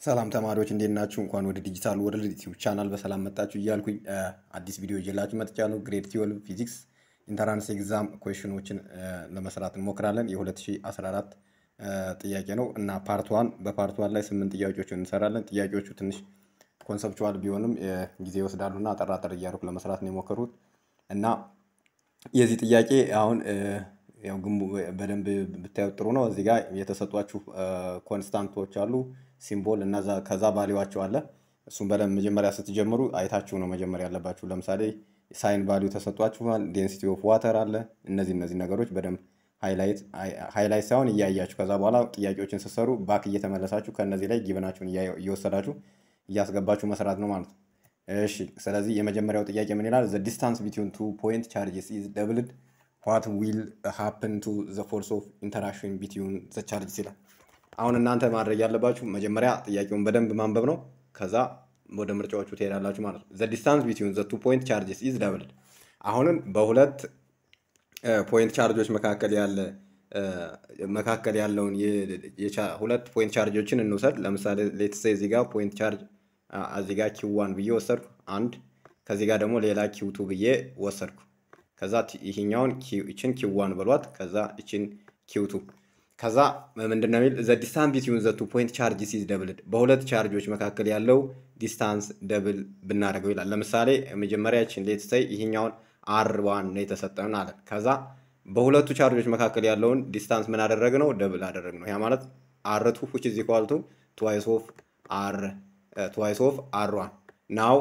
ሰላም ተማሪዎች እንዴት ናችሁ? እንኳን ወደ ዲጂታል ወርልድ ዩቲዩብ ቻናል በሰላም መጣችሁ እያልኩኝ አዲስ ቪዲዮ ይዤላችሁ መጥቻለሁ። ግሬድ ትዌልቭ ፊዚክስ ኢንተራንስ ኤግዛም ኩዌሽኖችን ለመስራት እንሞክራለን። የ2014 ጥያቄ ነው እና ፓርት ዋን በፓርት ዋን ላይ ስምንት ጥያቄዎችን እንሰራለን። ጥያቄዎቹ ትንሽ ኮንሰፕቹዋል ቢሆንም ጊዜ ይወስዳሉ እና አጠራጠር እያደረኩ ለመስራት ነው የሞከሩት እና የዚህ ጥያቄ አሁን ያው ግንቡ በደንብ ብታዩት ጥሩ ነው። እዚህ ጋር የተሰጧችሁ ኮንስታንቶች አሉ ሲምቦል እና ከዛ ቫሊዋቸው አለ። እሱም በደንብ መጀመሪያ ስትጀምሩ አይታችሁ ነው መጀመሪያ ያለባችሁ። ለምሳሌ ሳይን ቫሊዩ ተሰጧችኋል፣ ዴንሲቲ ኦፍ ዋተር አለ። እነዚህ እነዚህ ነገሮች በደንብ ሃይላይት ሳይሆን እያያችሁ ከዛ በኋላ ጥያቄዎችን ስትሰሩ ባክ እየተመለሳችሁ ከእነዚህ ላይ ጊብናችሁን እየወሰዳችሁ እያስገባችሁ መስራት ነው ማለት ነው። እሺ ስለዚህ የመጀመሪያው ጥያቄ ምን ይላል? ዘ ዲስታንስ ቢትዊን ቱ ፖይንት ቻርጅስ ኢዝ ደብልድ ዋት ዊል ሃፕን ቱ ዘ ፎርስ ኦፍ ኢንተራክሽን ቢትዊን ዘ ቻርጅስ ይላል። አሁን እናንተ ማድረግ ያለባችሁ መጀመሪያ ጥያቄውን በደንብ ማንበብ ነው። ከዛ ወደ ምርጫዎቹ ትሄዳላችሁ ማለት ነው። ዘ ዲስታንስ ቢትዊን ዘ ቱ ፖይንት ቻርጅስ ኢዝ ደብልድ። አሁንም በሁለት ፖይንት ቻርጆች መካከል ያለ መካከል ያለውን ሁለት ፖይንት ቻርጆችን እንውሰድ። ለምሳሌ ሌትስ እዚህ ጋር ፖይንት ቻርጅ እዚህ ጋር ኪው ዋን ብዬ ወሰድኩ አንድ፣ ከዚህ ጋር ደግሞ ሌላ ኪው ቱ ብዬ ወሰድኩ። ከዛ ይሄኛውን ይችን ኪው ዋን በሏት፣ ከዛ ይችን ኪው ቱ ከዛ ምንድን ነው የሚል ዘ ዲስታንስ ቢትዊን ዘ ቱ ፖይንት ቻርጅስ ኢዝ ደብልድ። በሁለት ቻርጆች መካከል ያለው ዲስታንስ ደብል ብናደርገው ይላል። ለምሳሌ መጀመሪያችን ሌትስ ሴይ ይሄኛውን አር ዋን ነው የተሰጠን አለን። ከዛ በሁለቱ ቻርጆች መካከል ያለውን ዲስታንስ ምን አደረግ ነው ደብል አደረግ ነው። ያ ማለት አር ቱ ዊች ኢዝ ኢኳል ቱ ትዋይስ ኦፍ አር ትዋይስ ኦፍ አር ዋን ናው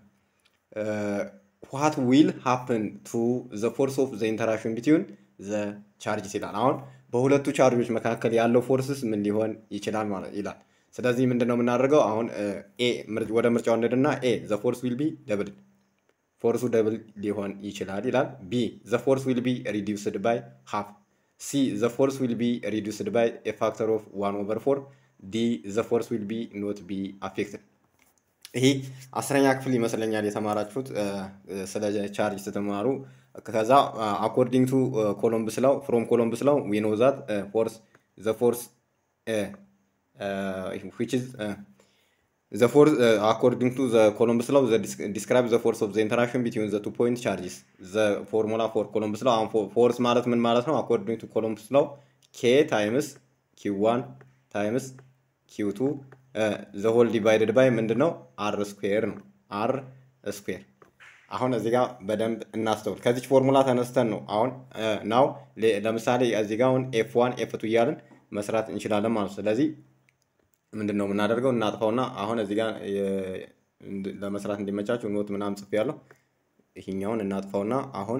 ዋት ዊል ሃፕን ቱ ዘ ፎርስ ኦፍ ዘ ኢንተራክሽን ቢትዊን ዘ ቻርጅስ ይላል። አሁን በሁለቱ ቻርጆች መካከል ያለው ፎርስስ ምን ሊሆን ይችላል ማለት ይላል። ስለዚህ ምንድን ነው የምናደርገው? አሁን ኤ ወደ ምርጫው እንሂድና ኤ ዘ ፎርስ ዊል ቢ ደብል ፎርሱ ደብል ሊሆን ይችላል ይላል። ቢ ዘ ፎርስ ዊል ቢ ሪዲውስድ ባይ ሃፍ። ሲ ዘ ፎርስ ዊል ቢ ሪዲውስድ ባይ ኤ ፋክተር ኦፍ ዋን ኦቨር ፎር። ዲ ዘ ፎርስ ዊል ቢ ኖት ቢ አፌክትድ። ይሄ አስረኛ ክፍል ይመስለኛል የተማራችሁት ስለ ቻርጅ ስትማሩ። ከዛ አኮርዲንግ ቱ ኮሎምብስ ላው ፍሮም ኮሎምብስ ላው ዊ ኖ ዛት ፎርስ ዘ ፎርስ ዊች ኢዝ ዘ ፎርስ አኮርዲንግ ቱ ዘ ኮሎምብስ ላው ዲስክራይብ ዘ ፎርስ ኦፍ ዘ ኢንተራክሽን ቢትዊን ዘ ቱ ፖይንት ቻርጅስ ዘ ፎርሙላ ፎር ኮሎምብስ ላው። አሁን ፎርስ ማለት ምን ማለት ነው? አኮርዲንግ ቱ ኮሎምብስ ላው ኬ ታይምስ ኪው ዋን ታይምስ ኪው ቱ ዘ ሆል ዲቫይድድ ባይ ምንድን ነው? አር ስኩዌር ነው። አር ስኩዌር አሁን እዚህ ጋር በደንብ እናስተውል። ከዚች ፎርሙላ ተነስተን ነው አሁን ናው ለምሳሌ እዚህ ጋር አሁን ኤፍ ዋን ኤፍ ቱ እያልን መስራት እንችላለን ማለት ነው። ስለዚህ ምንድን ነው የምናደርገው? እናጥፋውና አሁን እዚህ ጋር ለመስራት እንዲመቻችሁ ኖት ምናምን ጽፌያለሁ። ይሄኛውን እናጥፋውና አሁን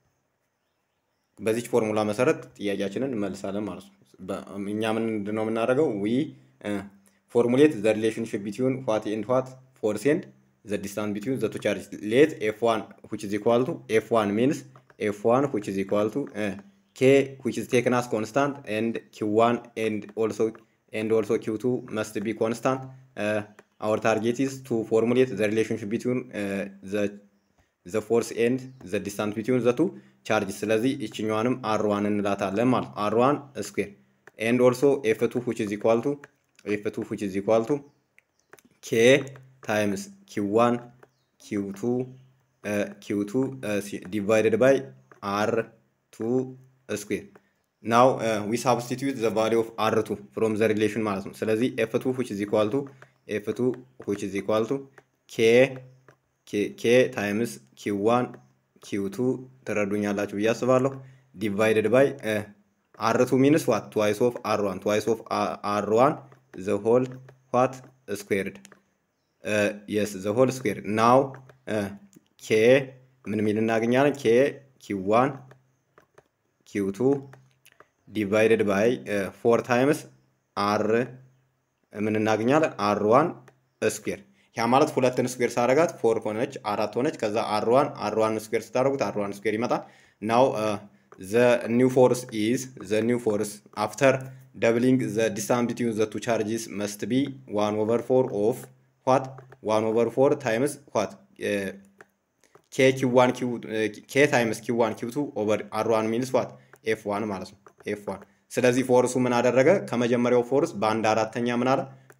በዚች ፎርሙላ መሰረት ጥያቄያችንን እንመልሳለን ማለት ነው። እኛ ምንድን ነው የምናደርገው? ዊ ፎርሙሌት ዘ ሪሌሽንሽፕ ቢትዊን ዋት ኤንድ ዋት ፎርስ ኤንድ the distance between the two charges. Let F1 which is equal to F1 means F1 which is equal to uh, K which is taken as constant and Q1 and also and also Q2 must be constant. Uh, our target is to formulate the relationship between uh, the the force and the distance between the two charges. ስለዚህ ይችኛዋንም R1 እንላታለን ማለት R1 square and also F2 which is equal to F2 which is equal to K times q1 q2 uh, q2 uh, divided by r2 square now uh, we substitute the value of r2 from the relation ማለት ነው ስለዚህ f2 which is equal to f2 which is equal to k k, k times q1 q2 ትረዱኛላችሁ ብዬ አስባለሁ divided by uh, r2 means what twice of r1 twice of r1 the whole what squared የስ ዘ ሆል ስኩዌር ናው ኬ ምን ሚል እናገኛለን? ኬ ኪው ዋን ኪው ቱ ዲቫይደድ ባይ ፎር ታይምስ አር ምን እናገኛለን? አር ዋን ስኩዌር። ያ ማለት ሁለትን ስኩዌር ሳረጋት ፎር ሆነች፣ አራት ሆነች። ከዛ አር ዋን አር ዋን ስኩዌር ስታደረጉት አር ዋን ስኩዌር ይመጣል። ናው ዘ ኒው ፎርስ ኢዝ ዘ ኒው ፎርስ አፍተር ደብሊንግ ዘ ዲስታንስ ቢትዊን ዘ ቱ ቻርጅስ መስት ቢ ዋን ኦቨር ፎር ኦፍ what 1 over 4 times what uh, k q1 q uh, k times q1 q2 over r1 means what f1 ማለት ነው f1 ስለዚህ ፎርሱ ምን አደረገ ከመጀመሪያው ፎርስ በአንድ አራተኛ ምን አለ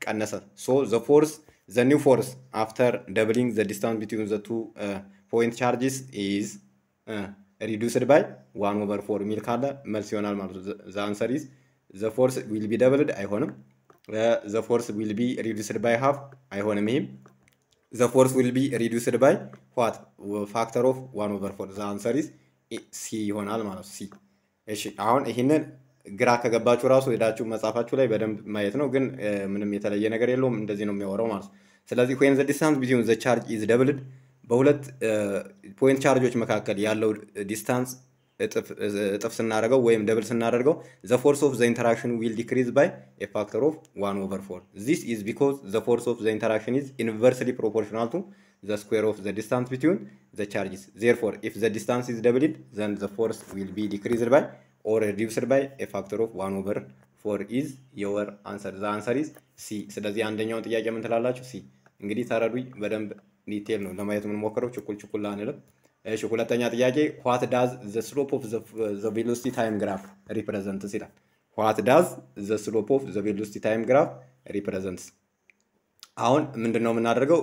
ቀነሰ። ሶ ዘ ፎርስ ዘ ኒው ፎርስ አፍተር ደብሊንግ ዘ ዲስታንስ ቢትዊን ዘ ቱ ፖይንት ቻርጅስ ኢዝ ሪዱስድ ባይ ዋን ኦቨር ፎር የሚል ካለ መልስ ይሆናል ማለት ነው። ዘ አንሰር ኢዝ ዘ ፎርስ ዊል ቢ ደብልድ አይሆንም። ዘ ፎርስ ዊል ቢ ሪዱስድ ባይ ሃፍ አይሆንም። ይህም ዘ ፎርስ ዊል ቢ ሪዱስድ ባይ ዋት ፋክተር ኦፍ ዋን ኦቨር ፎር ዘ አንሰር ኢዝ ሲ ይሆናል ማለት ነው። ሲ እሺ አሁን ይህንን ግራ ከገባችሁ ራሱ ሄዳችሁ መጽሐፋችሁ ላይ በደንብ ማየት ነው። ግን ምንም የተለየ ነገር የለውም። እንደዚህ ነው የሚያወራው ማለት ነው። ስለዚህ ዌን ዘ ዲስታንስ ቢትዊን ዘ ቻርጅ ኢዝ ደብልድ በሁለት ፖይንት ቻርጆች መካከል ያለው ዲስታንስ እጥፍ ስናደርገው ወይም ደብል ስናደርገው ዘ ፎርስ ኦፍ ዘ ኢንተራክሽን ዊል ዲክሪዝ ባይ ኤ ፋክተር ኦፍ ዋን ኦቨር ፎር ዚስ ኢዝ ቢኮዝ ዘ ፎርስ ኦፍ ዘ ኢንተራክሽን ኢዝ ኢንቨርስሊ ፕሮፖርሽናል ቱ ዘ ስኩዌር ኦፍ ዘ ዲስታንስ ቢትዊን ዘ ቻርጅስ ዜርፎር ኢፍ ዘ ዲስታንስ ኢዝ ደብልድ ዘን ዘ ፎርስ ዊል ቢ ዲክሪዝድ ባይ ኦር ሪዲውስድ ባይ ኤ ፋክተር ኦፍ ዋን ኦቨር ፎር ኢዝ የወር አንሰር ዘ አንሰር ኢዝ ሲ። ስለዚህ አንደኛውን ጥያቄ ምን ትላላችሁ? ሲ። እንግዲህ ተረዱኝ። በደንብ ዲቴል ነው ለማየት የምንሞክረው፣ ችኩል ችኩል አንልም። እሺ ሁለተኛ ጥያቄ ዋት ዳዝ ዘ ስሎፕ ኦፍ ዘ ቬሎሲቲ ታይም ግራፍ ሪፕሬዘንትስ ይላል። ዋት ዳዝ ዘ ስሎፕ ኦፍ ዘ ቬሎሲቲ ታይም ግራፍ ሪፕሬዘንትስ። አሁን ምንድን ነው የምናደርገው?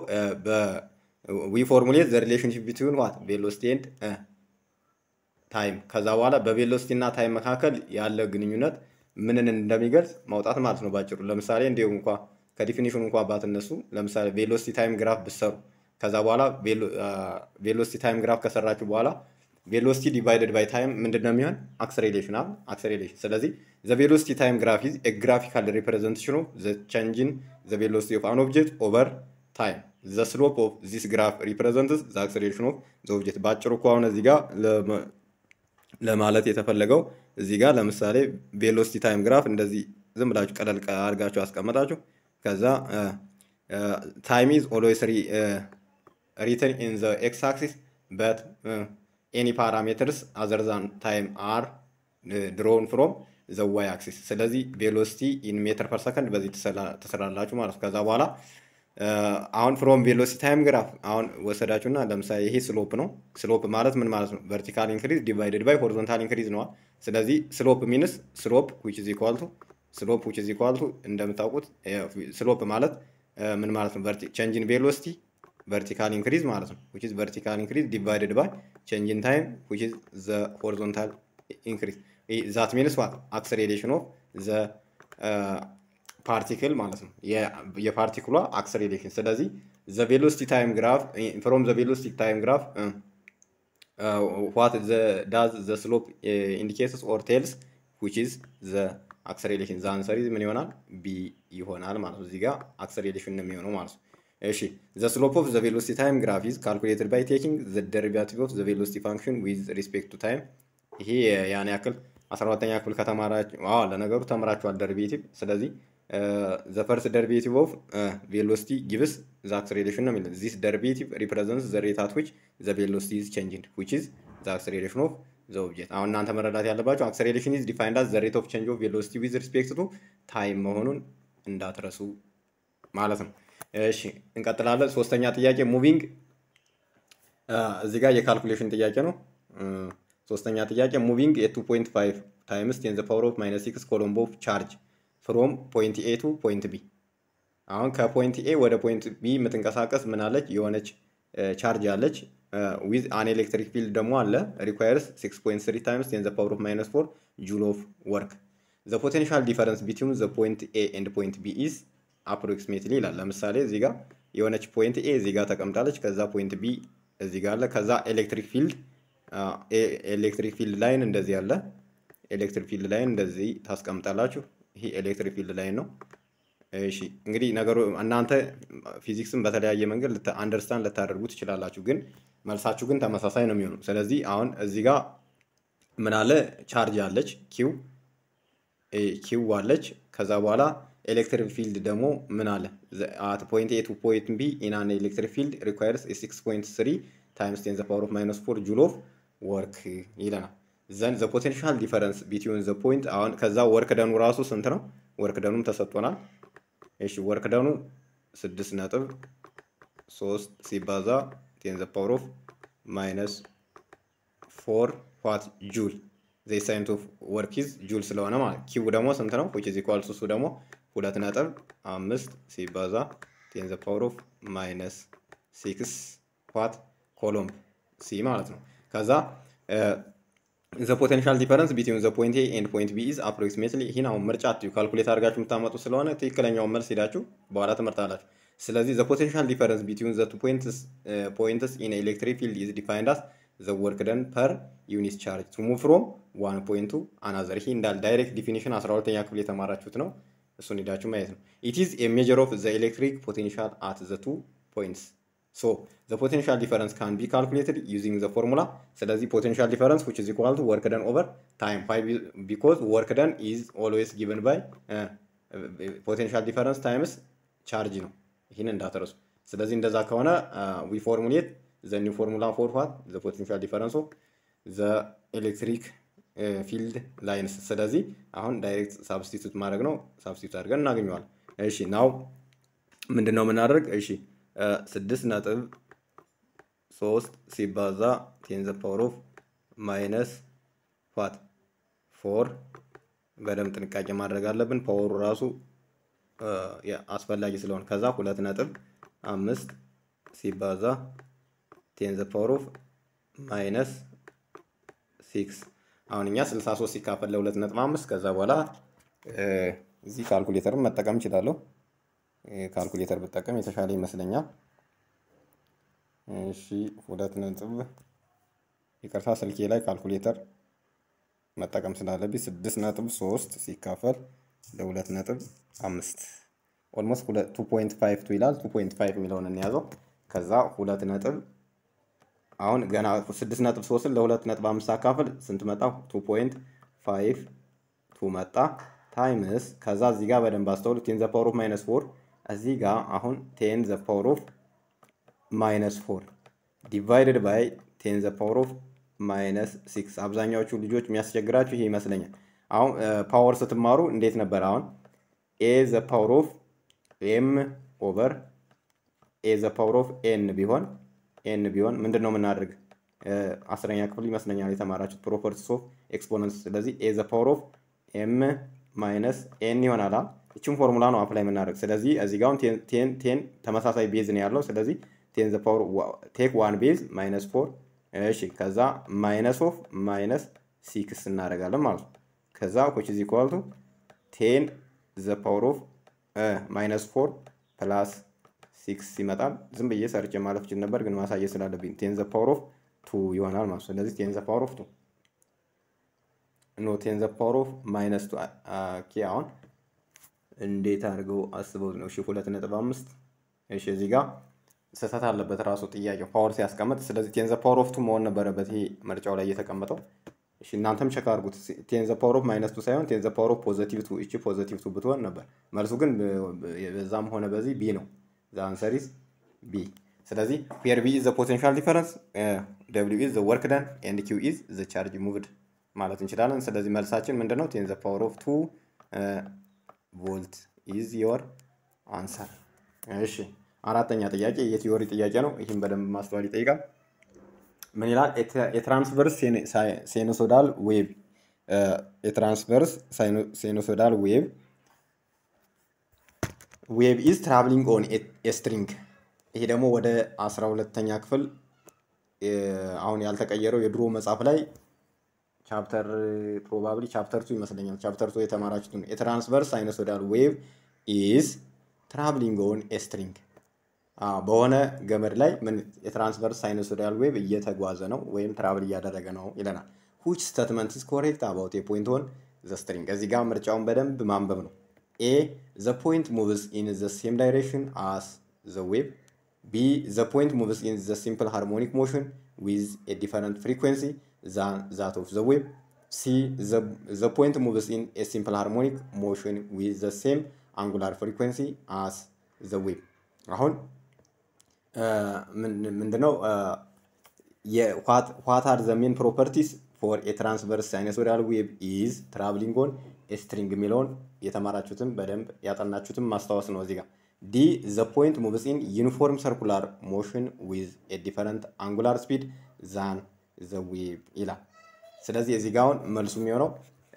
ዊ ፎርሙሌት ዘ ሪሌሽንሽፕ ቢትዊን ዋት ቬሎሲቲ ኤንድ ታይም ከዛ በኋላ በቬሎሲቲ እና ታይም መካከል ያለ ግንኙነት ምንን እንደሚገልጽ ማውጣት ማለት ነው ባጭሩ። ለምሳሌ እንዲሁም እንኳ ከዲፊኒሽኑ እንኳ ባትነሱ ለምሳሌ ቬሎሲቲ ታይም ግራፍ ብሰሩ ከዛ በኋላ ቬሎሲቲ ታይም ግራፍ ከሰራችሁ በኋላ ቬሎሲቲ ዲቫይደድ ባይ ታይም ምንድን ነው የሚሆን? አክሰሌሬሽን አ አክሰሌሬሽን። ስለዚህ ዘ ቬሎሲቲ ታይም ግራፍ ኢዝ ኤ ግራፊካል ሪፕሬዘንቴሽን ኦፍ ዘ ቼንጅን ዘ ቬሎሲቲ ኦፍ አን ኦብጀክት ኦቨር ታይም ዘ ስሎፕ ኦፍ ዚስ ግራፍ ሪፕሬዘንትስ ዘ አክሰሌሬሽን ኦፍ ዘ ኦብጀክት። ባጭሩ እኮ አሁን እዚህ ጋር ለማለት የተፈለገው እዚህ ጋር ለምሳሌ ቬሎሲቲ ታይም ግራፍ እንደዚህ ዝም ብላችሁ ቀለል አድርጋችሁ አስቀመጣችሁ። ከዛ ታይም ኢዝ ኦልዌይስ ሪትን ኢን ዘ ኤክስ አክሲስ በት ኤኒ ፓራሜትርስ አዘር ዛን ታይም አር ድሮን ፍሮም ዘ ዋይ አክሲስ። ስለዚህ ቬሎሲቲ ኢን ሜትር ፐር ሰከንድ በዚህ ትሰራላችሁ ማለት ነው። ከዛ በኋላ አሁን ፍሮም ቬሎሲቲ ታይም ግራፍ አሁን ወሰዳችሁና ለምሳሌ ይሄ ስሎፕ ነው። ስሎፕ ማለት ምን ማለት ነው? ቨርቲካል ኢንክሪዝ ዲቫይደድ ባይ ሆሪዞንታል ኢንክሪዝ ነዋል። ስለዚህ ስሎፕ ሚንስ ስሎፕ ዊች ኢዝ ኢኳል ቱ ስሎፕ ዊች ኢዝ ኢኳል ቱ እንደምታውቁት ስሎፕ ማለት ምን ማለት ነው? ቼንጅን ቬሎሲቲ ቨርቲካል ኢንክሪዝ ማለት ነው። ዊች ኢዝ ቨርቲካል ኢንክሪዝ ዲቫይደድ ባይ ቼንጅን ታይም ዊች ኢዝ ዘ ሆሪዞንታል ኢንክሪዝ ዛት ሚንስ ዋት አክሰሌሬሽን ኦፍ ዘ ፓርቲክል ማለት ነው። የፓርቲክሏ አክሰሌሬሽን። ስለዚህ ዘ ቬሎሲቲ ታይም ግራፍ ፍሮም ዘ ቬሎሲቲ ታይም ግራፍ ዋት ዳዝ ዘ ስሎፕ ኢንዲኬትስ ኦር ቴልስ ዊች ኢዝ ዘ አክሰሌሬሽን። ዘ አንሰር ምን ይሆናል? ቢ ይሆናል ማለት ነው። እዚህ ጋር አክሰሌሬሽን ነው የሚሆነው ማለት ነው። እሺ ዘ ስሎፕ ኦፍ ዘ ቬሎሲቲ ታይም ግራፍ ኢዝ ካልኩሌትድ ባይ ቴኪንግ ዘ ደሪቫቲቭ ኦፍ ዘ ቬሎሲቲ ፋንክሽን ዊዝ ሪስፔክት ቱ ታይም። ይሄ ያን ያክል አስራ ሁለተኛ ክፍል ከተማራችሁ ለነገሩ ተምራችኋል ደሪቬቲቭ። ስለዚህ ዘ ፈርስት ደሪቬቲቭ ኦፍ ቬሎሲቲ ጊቭስ ዘ አክሰሌሬሽን ነው የሚለው ዚስ ደሪቬቲቭ ሪፕሬዘንትስ ዘ ሬት አት ዊች ዘ ቬሎሲቲ ኢዝ ቼንጂንግ ዊች ኢዝ ዘ አክሰሌሬሽን ኦፍ ዘ ኦብጀክት። አሁን እናንተ መረዳት ያለባቸው አክሰሌሬሽን ኢዝ ዲፋይንድ አዝ ዘ ሬት ኦፍ ቼንጅ ኦፍ ቬሎሲቲ ዊዝ ሪስፔክት ቱ ታይም መሆኑን እንዳትረሱ ማለት ነው። እሺ እንቀጥላለን። ሶስተኛ ጥያቄ ሙቪንግ እዚህ ጋር የካልኩሌሽን ጥያቄ ነው። ሶስተኛ ጥያቄ ሙቪንግ የቱ ፖይንት ፋይቭ ታይምስ ቴን ዘ ፓወር ኦፍ ማይነስ ሲክስ ኮሎምቦ ቻርጅ ፍሮም ፖይንት ኤ ቱ ፖይንት ቢ። አሁን ከፖይንት ኤ ወደ ፖይንት ቢ የምትንቀሳቀስ ምን አለች? የሆነች ቻርጅ አለች። ዊዝ አን ኤሌክትሪክ ፊልድ ደግሞ አለ። ሪኳየርስ 6.3 ታይምስ ቴን ዘ ፓወር ኦፍ ማይነስ ፎር ጁል ኦፍ ወርክ ዘ ፖቴንሻል ዲፈረንስ ቢትዊን ዘ ፖይንት ኤ ኤንድ ፖይንት ቢ ኢዝ አፕሮክሲሜትሊ ይላል። ለምሳሌ እዚህ ጋር የሆነች ፖይንት ኤ እዚህ ጋር ተቀምጣለች። ከዛ ፖይንት ቢ እዚህ ጋር አለ። ከዛ ኤሌክትሪክ ፊልድ ኤሌክትሪክ ፊልድ ላይን እንደዚህ አለ። ኤሌክትሪክ ፊልድ ላይን እንደዚህ ታስቀምጣላችሁ። ይሄ ኤሌክትሪክ ፊልድ ላይን ነው። እሺ እንግዲህ ነገሩ እናንተ ፊዚክስን በተለያየ መንገድ አንደርስታንድ ልታደርጉ ትችላላችሁ፣ ግን መልሳችሁ ግን ተመሳሳይ ነው የሚሆኑ። ስለዚህ አሁን እዚህ ጋር ምን አለ? ቻርጅ አለች፣ ኪው ኪው አለች። ከዛ በኋላ ኤሌክትሪክ ፊልድ ደግሞ ምን አለ? አት ፖይንት ኤ ቱ ፖይንት ቢ ኢን አን ኤሌክትሪክ ፊልድ ሪኳየርስ ሲክስ ፖይንት ስሪ ታይምስ ቴን ዘ ፓወር ኦፍ ማይነስ ፎር ጁል ኦፍ ወርክ ይለናል። ዘን ዘ ፖቴንሻል ዲፈረንስ ቢትዊን ዘ ፖይንት አሁን ከዛ ወርክ ደኑ ራሱ ስንት ነው? ወርክ ደኑም ተሰጥቶናል። እሺ ወርክ ደኑ ስድስት ነጥብ ሶስት ሲባዛ ቴን ዘ ፓወር ኦፍ ማይነስ ፎር ዋት ጁል ዘ ሳይንት ኦፍ ወርክ ኢዝ ጁል ስለሆነ ማለት ኪው ደግሞ ስንት ነው? ዊች ኢዝ ኢኳልስ እሱ ደግሞ ሁለት ነጥብ አምስት ሲባዛ ቴን ዘ ፓወር ኦፍ ማይነስ ሲክስ ዋት ኮሎምብ ሲ ማለት ነው። ከዛ ዘ ፖቴንሻል ዲፈረንስ ቢትዊን ዘ ፖይንት ኤ ኤንድ ፖይንት ቢ ኢዝ አፕሮክሲሜትሊ ይህን አሁን ምርጫ አትዩ ካልኩሌት አድርጋችሁ የምታመጡ ስለሆነ ትክክለኛውን መልስ ሄዳችሁ በኋላ ትመርጣላችሁ። ስለዚህ ዘ ፖቴንሻል ዲፈረንስ ቢትዊን ዘ ቱ ፖይንትስ ኢን ኤሌክትሪክ ፊልድ ኢዝ ዲፋይንድ አስ ዘ ወርክ ደን ፐር ዩኒት ቻርጅ ቱ ሙቭ ፍሮም ዋን ፖይንት ቱ አናዘር። ይህ እንዳል ዳይሬክት ዲፊኒሽን 12ኛ ክፍል የተማራችሁት ነው። እሱን ሄዳችሁ ማየት ነው። ኢት ኢዝ ኤ ሜጀር ኦፍ ዘ ኤሌክትሪክ ፖቴንሻል አት ዘ ቱ ፖይንትስ ሶ ዘ ፖቴንሻል ዲፈረንስ ካን ቢ ካልኩሌትድ ዩዚንግ ዘ ፎርሙላ። ስለዚህ ፖቴንሻል ዲፈረንስ ዊች ኢዝ ኢኳል ቱ ወርክ ደን ኦቨር ታይም ቢኮዝ ወርክ ደን ኢዝ ኦልዌይስ ጊቨን ባይ ፖቴንሻል ዲፈረንስ ታይምስ ቻርጅ ነው። ይህን እንዳትረሱ። ስለዚህ እንደዛ ከሆነ ዊ ፎርሙሌት ዘ ኒው ፎርሙላ ፎር ዋት ዘ ፖቴንሻል ዲፈረንስ ኦፍ ዘ ኤሌክትሪክ ፊልድ ላይንስ። ስለዚህ አሁን ዳይሬክት ሳብስቲቱት ማድረግ ነው። ሳብስቲቱት አድርገን እናገኘዋለን። እሺ ናው ምንድን ነው የምናደርግ? እሺ ስድስት ነጥብ ሶስት ሲባዛ ቴን ዘ ፓወር ኦፍ ማይነስ ፋት ፎር በደንብ ጥንቃቄ ማድረግ አለብን። ፓወሩ ራሱ አስፈላጊ ስለሆነ ከዛ ሁለት ነጥብ አምስት ሲባዛ ቴን ዘ ፓወር ኦፍ ማይነስ ሲክስ አሁን እኛ 63 ሲካፈል ለሁለት ነጥብ አምስት ከዛ በኋላ እዚህ ካልኩሌተርን መጠቀም እችላለሁ። ካልኩሌተር ብጠቀም የተሻለ ይመስለኛል። እሺ ሁለት ነጥብ ይቅርታ፣ ስልኬ ላይ ካልኩሌተር መጠቀም ስላለብኝ ስድስት ነጥብ ሶስት ሲካፈል ለሁለት ነጥብ አምስት ኦልሞስት ቱ ፖይንት ፋይቭ ቱ ይላል። ቱ ፖይንት ፋይቭ የሚለውን እንያዘው። ከዛ ሁለት ነጥብ አሁን ገና ስድስት ነጥብ ሶስትን ለሁለት ነጥብ አምስት አካፍል ስንት መጣ? ቱ ፖይንት ፋይቭ ቱ መጣ ታይምስ ከዛ እዚህ ጋር በደንብ አስተውሉ። ቴን ዘ ፓወር ኦፍ ማይነስ ፎር እዚህ ጋር አሁን ቴን ዘ ፓወር ኦፍ ማይነስ ፎር ዲቫይድድ ባይ ቴን ዘ ፓወር ኦፍ ማይነስ ሲክስ። አብዛኛዎቹ ልጆች የሚያስቸግራችሁ ይሄ ይመስለኛል። አሁን ፓወር ስትማሩ እንዴት ነበር? አሁን ኤ ዘ ፓወር ኦፍ ኤም ኦቨር ኤ ዘ ፓወር ኦፍ ኤን ቢሆን ኤን ቢሆን ምንድን ነው የምናደርግ? አስረኛ ክፍል ይመስለኛል የተማራችሁት ፕሮፐርቲስ ኦፍ ኤክስፖነንስ። ስለዚህ ኤ ዘ ፓወር ኦፍ ኤም ማይነስ ኤን ይሆናል። እችን ፎርሙላ ነው አፕላይ የምናደርግ። ስለዚህ እዚህ ጋር ቴን ቴን ተመሳሳይ ቤዝ ነው ያለው። ስለዚህ ቴን ዘ ፓወር ቴክ ዋን ቤዝ ማይነስ ፎር እሺ፣ ከዛ ማይነስ ኦፍ ማይነስ ሲክስ እናደርጋለን ማለት ነው። ከዛ ኮች ዚ ኢኳል ቱ ቴን ዘ ፓወር ኦፍ ማይነስ ፎር ፕላስ ሲክስ ይመጣል። ዝም ብዬ ሰርቼ ማለፍ ችል ነበር፣ ግን ማሳየት ስላለብኝ ቴን ዘ ፓወር ኦፍ ቱ ይሆናል ማለት ነው። ስለዚህ ቴን ዘ ፓወር ኦፍ ቱ ኖ ቴን ዘ ፓወር ኦፍ ማይነስ ቱ ኦኬ። አሁን እንዴት አድርገው አስበው ነው? እሺ ሁለት ነጥብ አምስት እሺ፣ እዚህ ጋር ስህተት አለበት ራሱ ጥያቄው ፓወር ሲያስቀምጥ። ስለዚህ ቴን ዘ ፓወር ኦፍ ቱ መሆን ነበረበት ይሄ ምርጫው ላይ እየተቀመጠው። እሺ እናንተም ቸክ አድርጉት። ቴን ዘ ፓወር ኦፍ ማይነስ ቱ ሳይሆን ቴን ዘ ፓወር ኦፍ ፖዘቲቭ ቱ፣ እቺ ፖዘቲቭ ቱ ብትሆን ነበር መልሱ። ግን በዛም ሆነ በዚህ ቢ ነው። ዘ አንሰር ኢዝ ቢ። ስለዚህ ዌር ቢ ኢዝ ዘ ፖቴንሻል ዲፈረንስ፣ ደብሊው ኢዝ ዘ ወርክ ደን ኤንድ ኪው ኢዝ ዘ ቻርጅ ሙቭድ ማለት እንችላለን። ስለዚህ መልሳችን ምንድን ነው? ቴን ዘ ፓወር ኦፍ ቱ ቮልት ኢዝ ዮር አንሰር። እሺ አራተኛ ጥያቄ የቲዮሪ ጥያቄ ነው። ይህም በደንብ ማስተዋል ይጠይቃል። ምን ይላል? የትራንስቨርስ ሴኖሶዳል ዌቭ የትራንስቨርስ ሴኖሶዳል ዌቭ ዌቭ ኢዝ ትራቭሊንግ ኦን ስትሪንግ። ይሄ ደግሞ ወደ አስራ ሁለተኛ ክፍል አሁን ያልተቀየረው የድሮ መጽሐፍ ላይ ቻፕተር ፕሮባብሊ ቻፕተር ቱ ይመስለኛል። ቻፕተር ቱ የተማራችሁትን የትራንስቨርስ ሳይኖሶዳል ዌቭ ኢዝ ትራቭሊንግ ኦን ስትሪንግ በሆነ ገመድ ላይ ምን የትራንስቨርስ ሳይኖሶዳል ዌቭ እየተጓዘ ነው ወይም ትራቭል እያደረገ ነው ይለናል። ሁች ስተትመንት ኢዝ ኮሬክት አባውት የፖይንት ኦን ዘ ስትሪንግ። እዚህ ጋር ምርጫውን በደንብ ማንበብ ነው። ኤ ዘ ፖይንት ሙቭስ ኢን ዘ ሴም ዳይሬክሽን አስ ዘ ዌቭ ቢ ዘ ፖይንት ሙቭስ ኢን ዘ ሲምፕል ሃርሞኒክ ሞሽን ዊዝ ኤ ዲፈረንት ፍሪኩዌንሲ ዛን ዛት ኦፍ ዘ ዌቭ ሲ ዘ ፖይንት ሙቭስ ኢን ኤ ሲምፕል ሃርሞኒክ ሞሽን ዊዝ ዘ ሴም አንጉላር ፍሪኩዌንሲ አስ ዘ ዌቭ። አሁን ምንድነው ዋት አር ዘ ሜን ፕሮፐርቲስ ፎር ኤ ትራንስቨርስ ሳይኖሶዳል ዌቭ ኢዝ ትራቭሊንግ ኦን ስትሪንግ የሚለውን የተማራችሁትን በደንብ ያጠናችሁትን ማስታወስ ነው። እዚህ ጋር ዲ ዘ ፖይንት ሙቭስ ኢን ዩኒፎርም ሰርኩላር ሞሽን ዊዝ ኤ ዲፈረንት አንጉላር ስፒድ ዛን ዘ ዌቭ ይላል። ስለዚህ እዚህ ጋር አሁን መልሱ የሚሆነው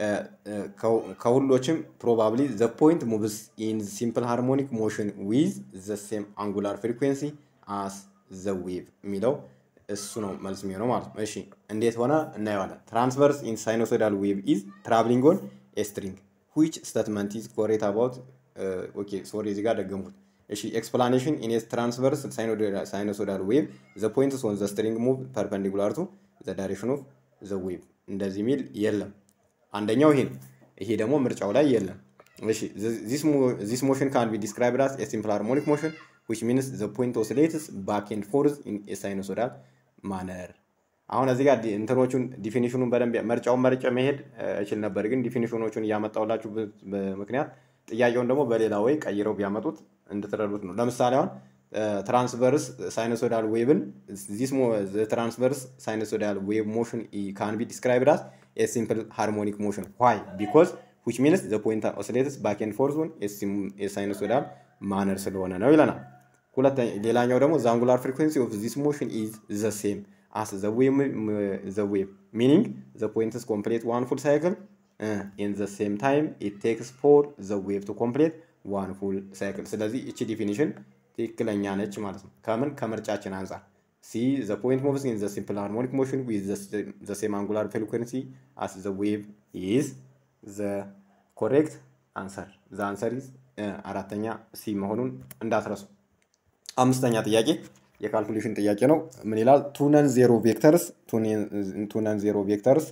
ከሁሎችም ፕሮባብሊ ዘ ፖይንት ሙቭስ ኢን ሲምፕል ሃርሞኒክ ሞሽን ዊዝ ዘ ሴም አንጉላር ፍሪኩዌንሲ አስ ዘ ዌቭ የሚለው እሱ ነው መልስ የሚሆነው ማለት ነው። እሺ እንዴት ሆነ እናየዋለን። ትራንስቨርስ ኢን ሳይኖሶይዳል ዌቭ ኢዝ ትራቭሊንግ ኦን ኤ ስትሪንግ ዊች ስቴትመንት ኢዝ ኮሬክት አባውት ኦኬ ሶሪ እዚህ ጋር ደገምኩት። እሺ ኤክስፕላኔሽን ኢን ትራንስቨርስ ሳይኖሶይዳል ዌቭ ዘ ፖይንትስ ኦን ዘ ስትሪንግ ሙቭ ፐርፐንዲኩላር ቱ ዘ ዳይሬክሽን ኦፍ ዘ ዌቭ እንደዚህ ሚል የለም። አንደኛው ይሄ ነው። ይሄ ደግሞ ምርጫው ላይ የለም። እሺ ዚስ ሞሽን ካን ቢ ዲስክራይብድ አስ ኤ ሲምፕል ሃርሞኒክ ሞሽን ዊች ሚንስ ዘ ፖይንት ኦሲሌትስ ባክ ኤንድ ፎርዝ ኢን ኤ ሳይኖሶይዳል ማነር። አሁን እዚህ ጋር እንትኖቹን ዲፊኒሽኑን በደንብ ምርጫውን መርጬ መሄድ እችል ነበር፣ ግን ዲፊኒሽኖቹን እያመጣሁላችሁ ምክንያት ጥያቄውን ደግሞ በሌላ ወይ ቀይረው ቢያመጡት እንድትረዱት ነው። ለምሳሌ አሁን ትራንስቨርስ ሳይኖሶይዳል ዌቭን ትራንስቨርስ ሳይኖሶይዳል ዌቭ ሞሽን ካን ቢ ዲስክራይብድ አስ ኤ ሲምፕል ሃርሞኒክ ሞሽን ዋይ ቢኮዝ ዊች ሚንስ ዘ ፖይንት ኦሲሌትስ ባክ ኤንድ ፎርዝ ኦን ኤ ሳይኖሶይዳል ማነር ስለሆነ ነው ይለናል። ሁለተኛ ሌላኛው ደግሞ ዘ አንጉላር ፍሪኩዌንሲ ኦፍ ዚስ ሞሽን ኢዝ ዘ ሴም አስ ዘ ዌቭ ሚኒንግ ዘ ፖይንትስ ኮምፕሌት ዋን ፉል ሳይክል ኢን ዘ ሴም ታይም ኢት ቴክስ ፎር ዘ ዌቭ ቱ ኮምፕሌት ዋን ፉል ሳይክል። ስለዚህ እቺ ዲፊኒሽን ትክክለኛ ነች ማለት ነው። ከምን ከምርጫችን አንጻር ሲ ዘ ፖይንት ሙቭስ ኢን ዘ ሲምፕል ሃርሞኒክ ሞሽን ዊዝ ዘ ሴም አንጉላር ፍሪኩዌንሲ አስ ዘ ዌቭ ኢዝ ዘ ኮሬክት አንሰር ዘ አንሰር ኢዝ አራተኛ ሲ መሆኑን እንዳትረሱ። አምስተኛ ጥያቄ የካልኩሌሽን ጥያቄ ነው። ምን ይላል? ቱነን ዜሮ ቬክተርስ ቱነን ዜሮ ቬክተርስ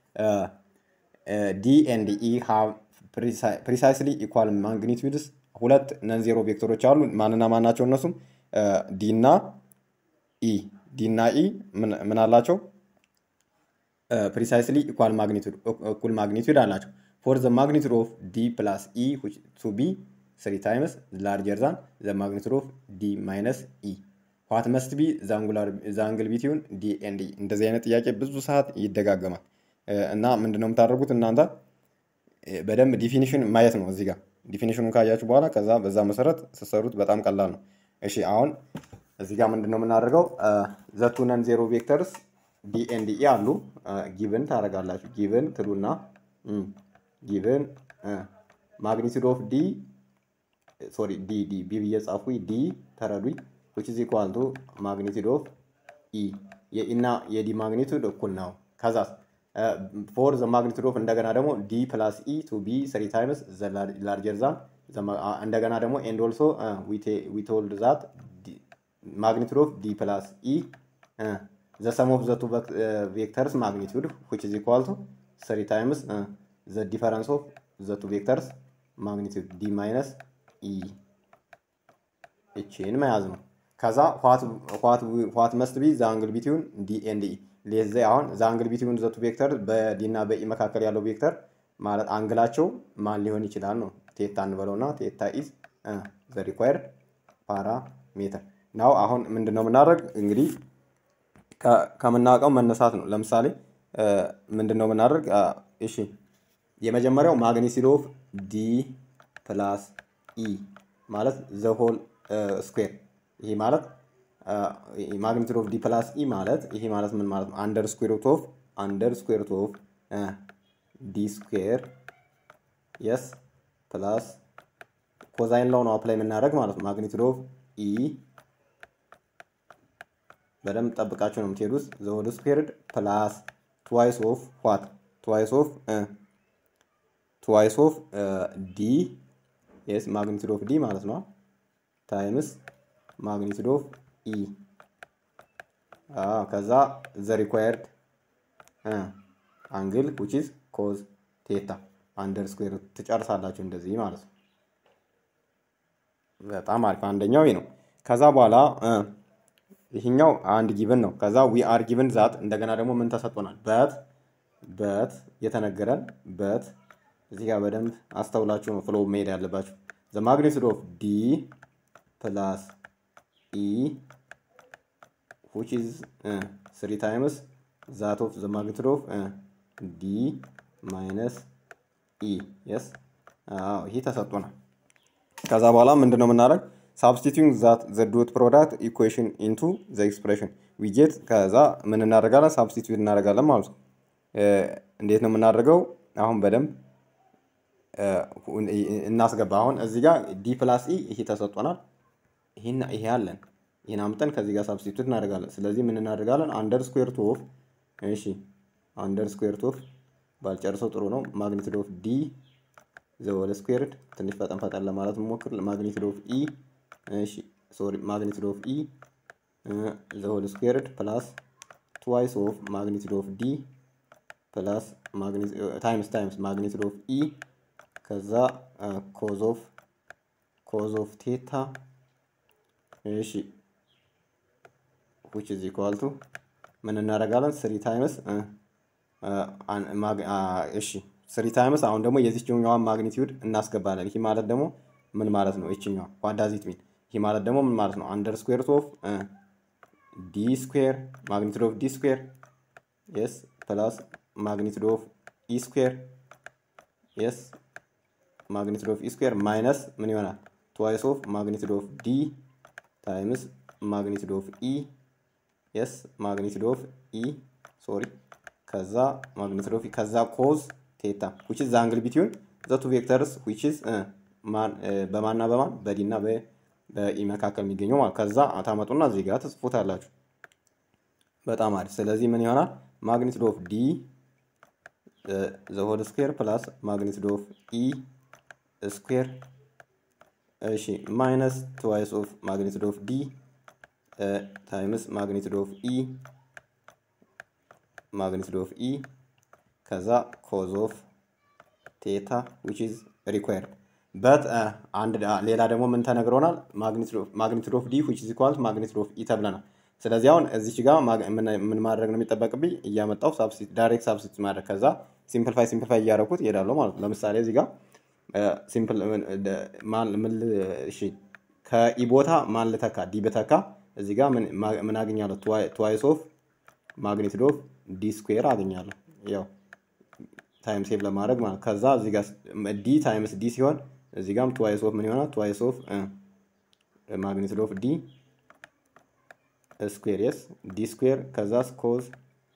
ዲ ኤንድ ኢ ሃቭ ፕሪሳይስሊ ኢኳል ማግኒቲዩድስ ሁለት ነን ዜሮ ቬክተሮች አሉ። ማንና ማን ናቸው? እነሱም ዲ እና ኢ ዲ እና ኢ ምን አላቸው? ፕሪሳይስሊ ኢኳል ማግኒቱድ እኩል ማግኒቱድ አላቸው። ፎር ዘ ማግኒቱድ ኦፍ ዲ ፕላስ ኢ ቱ ቢ ስሪ ታይምስ ላርጀር ዛን ዘ ማግኒቱድ ኦፍ ዲ ማይነስ ኢ ዋት መስት ቢ ዘ አንግል ቢትዊን ዲ ኤንድ ኢ። እንደዚህ አይነት ጥያቄ ብዙ ሰዓት ይደጋገማል እና ምንድነው የምታደርጉት እናንተ በደንብ ዲፊኒሽን ማየት ነው። እዚህ ጋር ዲፊኒሽኑን ካያችሁ በኋላ ከዛ በዛ መሰረት ስትሰሩት በጣም ቀላል ነው። እሺ አሁን እዚህ ጋር ምንድን ነው የምናደርገው? ዘቱ ነን ዜሮ ቬክተርስ ዲ ኤንድ ኢ አሉ። ጊቭን ታደርጋላችሁ። ጊቭን ትሉና ጊቭን ማግኒቱድ ኦፍ ዲ ሶሪ ዲ ዲ ቢ ብዬ ጻፉ። ዲ ተረዱኝ። ዊች ኢዝ ኢኳል ቱ ማግኒቱድ ኦፍ ኢ የኢና የዲ ማግኒቱድ እኩል ነው። ከዛ ፎር ዘ ማግኒቱድ ኦፍ እንደገና ደግሞ ዲ ፕላስ ኢ ቱ ቢ ስሪ ታይምስ ዘ ላርጀር ዛን እንደገና ደግሞ ኤንድ ኦልሶ ዊ ቶልድ ዛት ማግኒቱድ ኦፍ ዲ ፕላስ ኢ ዘ ሰም ኦፍ ዘ ቱ ቬክተርስ ማግኒቱድ ዊች ኢዝ ኢኳል ቱ ስሪ ታይምስ ዘ ዲፈረንስ ኦፍ ዘ ቱ ቬክተርስ ማግኒቱድ ዲ ማይነስ ኢ እቺን መያዝ ነው። ከዛ ዋት መስት ቢ ዘ አንግል ቢትዊን ዲ ኤንድ ኢ ሌዘ አሁን ዘ አንግል ቢትዊን ዘ ቱ ቬክተር በዲ እና በኢ መካከል ያለው ቬክተር ማለት አንግላቸው ማን ሊሆን ይችላል ነው። ቴታ እንበለውና ቴታ ኢዝ ዘ ሪኳየርድ ፓራሜትር ናው። አሁን ምንድን ነው የምናደርግ እንግዲህ ከምናውቀው መነሳት ነው። ለምሳሌ ምንድን ነው የምናደርግ? እሺ የመጀመሪያው ማግኒቲዩድ ኦፍ ዲ ፕላስ ኢ ማለት ዘ ሆል ስኩዌር ይሄ ማለት ማግኒቱድ ኦፍ ዲ ፕላስ ኢ ማለት ይሄ ማለት ምን ማለት ነው? አንደር ስኩዌር ሩት ኦፍ አንደር ስኩዌር ሩት ኦፍ ዲ ስኩዌር የስ ፕላስ ኮዛይን ላው ነው አፕላይ የምናደርግ ማለት ነው። ማግኒቱድ ኦፍ ኢ በደንብ ጠብቃችሁ ነው የምትሄዱት። ዘ ሆል ስኩዌርድ ፕላስ ትዋይስ ኦፍ ዋት ትዋይስ ኦፍ ትዋይስ ኦፍ ዲ የስ ማግኒቱድ ኦፍ ዲ ማለት ነው ታይምስ ማግኒቱድ ኦፍ ኢ ከዛ ዘ ሪኳየርድ አንግል ዊች ኢዝ ኮዝ ቴታ አንደር ስኩዌር ትጨርሳላችሁ እንደዚህ ማለት ነው። በጣም አሪፍ። አንደኛው ይህ ነው። ከዛ በኋላ ይህኛው አንድ ጊቭን ነው። ከዛ ዊ አር ጊቭን ዛት እንደገና ደግሞ ምን ተሰጥቶናል? በት በት የተነገረን በት እዚህ ጋር በደንብ አስተውላችሁ ነው ፍሎ መሄድ ያለባችሁ። ዘ ማግኒቱድ ኦፍ ዲ ፕላስ ኢ which is uh, 3 times that of the magnitude of uh, d minus e yes ይሄ ተሰጥቶናል። ከዛ በኋላ ምንድን ነው የምናደርግ ሳብስቲቱንግ ዛት ዘ ዶት ፕሮዳክት ኢኩዌሽን ኢንቱ ዘ ኤክስፕሬሽን ዊጌት ከዛ ምን እናደርጋለን? ሳብስቲቱት እናደርጋለን ማለት ነው። እንዴት ነው የምናደርገው? አሁን በደንብ እናስገባ። አሁን እዚህ ጋር ዲ ፕላስ ኢ ይሄ ተሰጥቶናል። ይሄን ይሄ አለን። ይሄን አምጠን ከዚህ ጋር ሳብስቲቱት እናደርጋለን። ስለዚህ ምን እናደርጋለን? አንደር ስኩዌር ቱ ኦፍ እሺ፣ አንደር ስኩዌር ቱ ኦፍ ባልጨርሰው ጥሩ ነው። ማግኒቱድ ኦፍ ዲ ዘወል ስኩዌርድ ትንሽ ፈጠን ፈጠን ለማለት ሞክር። ማግኒቱድ ኦፍ ኢ እሺ፣ ሶሪ ማግኒቱድ ኦፍ ኢ ዘሆል ስኩዌርድ ፕላስ ትዋይስ ኦፍ ማግኒቱድ ኦፍ ዲ ፕላስ ታይምስ ታይምስ ማግኒቱድ ኦፍ ኢ ከዛ ኮዝ ኦፍ ኮዝ ኦፍ ቴታ እሺ ዊች ኢዝ ኢኳል ቱ ምን እናደርጋለን? ስሪ ታይምስ እሺ ስሪ ታይምስ አሁን ደግሞ የዚችኛዋን ማግኒቲዩድ እናስገባለን። ይህ ማለት ደግሞ ምን ማለት ነው? ይችኛዋ ዋዳዚት ሚን ይህ ማለት ደግሞ ምን ማለት ነው? አንደር ስኩዌር ኦፍ ዲ ስኩዌር ማግኒቱድ ኦፍ ዲ ስኩዌር የስ ፕላስ ማግኒቱድ ኦፍ ኢ ስኩዌር የስ ማግኒቱድ ኦፍ ኢ ስኩዌር ማይነስ ምን ይሆናል? ትዋይስ ኦፍ ማግኒቱድ ኦፍ ዲ ታይምስ ማግኒቱድ ኦፍ ኢ የስ ማግኒቱድ ኦፍ ኢ ሶሪ ከዛ ማግኒቱድ ኦፍ ከዛ ኮዝ ቴታ ዊች ኢዝ አንግል ቢትዊን ዘ ቱ ቬክተርስ ዊች ኢዝ በማንና በማን በዲ እና በኢ መካከል የሚገኘው ማለት ከዛ ታመጡና እዚህ ጋር ትጽፉታላችሁ። በጣም አሪፍ። ስለዚህ ምን ይሆናል? ማግኒቱድ ኦፍ ዲ ዘ ሆል ስኩዌር ፕላስ ማግኒቱድ ኦፍ ኢ ስኩዌር እሺ ማይነስ ትዋይስ ኦፍ ማግኒቱድ ኦፍ ዲ ታይምስ ማግኒቱድ ኦፍ ኢ ማግኒቱድ ኦፍ ኢ ከዛ ኮዝ ኦፍ ቴታ ዊች ኢዝ ሪኳየርድ በት አንድ ሌላ ደግሞ ምን ተነግሮናል? ማግኒቱድ ኦፍ ዲ ዊች ኢዝ ኢኳል ማግኒቱድ ኦፍ ኢ ተብለናል። ስለዚህ አሁን እዚች ጋር ምን ማድረግ ነው የሚጠበቅብኝ? እያመጣው ዳይሬክት ሳብስቲት ማድረግ ከዛ ሲምፕልፋይ ሲምፕልፋይ እያደረኩት እሄዳለሁ ማለት ነው። ለምሳሌ እዚህ ጋር ሲምፕል ከኢ ቦታ ማን ልተካ? ዲ ብተካ እዚህ ጋር ምን አገኛለሁ? ትዋይስ ኦፍ ማግኒቱድ ኦፍ ዲ ስኩዌር አገኛለሁ። ያው ታይም ሴቭ ለማድረግ ማለት ከዛ እዚህ ጋር ዲ ታይምስ ዲ ሲሆን እዚህ ጋርም ትዋይስ ኦፍ ምን ይሆናል? ትዋይስ ኦፍ ማግኒቱድ ኦፍ ዲ ስኩዌር የስ ዲ ስኩዌር ከዛ ኮዝ